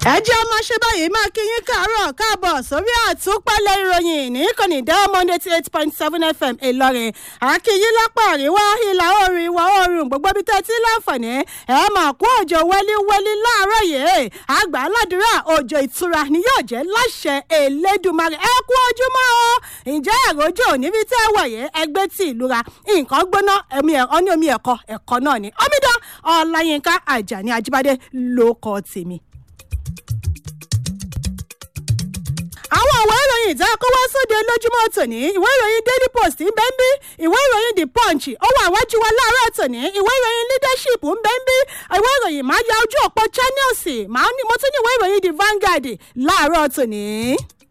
ẹ jẹ́ ọmọ ṣe báyìí máa kí yín káàárọ̀ káàbọ̀ sórí àtúpalẹ̀ ìròyìn ní ìkànnì diamond eighty eight point seven fm ìlọrin àkìyí lápá àríwá ìlà oòrùn ìwà oòrùn gbogbo ibi tẹ́ ti láǹfààní ẹ máa kó òjò wẹ́líwẹ́lí láàárọ̀ yìí àgbà aládùúrà òjò ìtura ni yóò jẹ́ láṣẹ elédùnmarè ẹ kú ojúmọ́ o ǹjẹ́ àròjò níbi tẹ́ ẹ wọ̀nyí ẹgbẹ́ tí ìlúra nǹkan gbóná ẹ̀mí ẹ̀ ní omi ẹ̀kọ́ ẹ̀kọ́ náà ni omidan ọláyínká àjàní ajíbádé ló kọ́ tèmi. àwọn ìwé ìròyìn ìta kó wá sóde lójúmọ́ tòní ìwé ìròyìn daily post ń bẹ́ ń bí ìwé ìròyìn the punch ó wà wájú wa láàárọ̀ tòní ìwé ìròyìn leadership ń bẹ́ ń bí ìwé ìròyìn máa ya ojú ọ̀pọ̀ channels máa ní mo tún ní ìwé ìròyìn the vanguard láàárọ̀ tòní.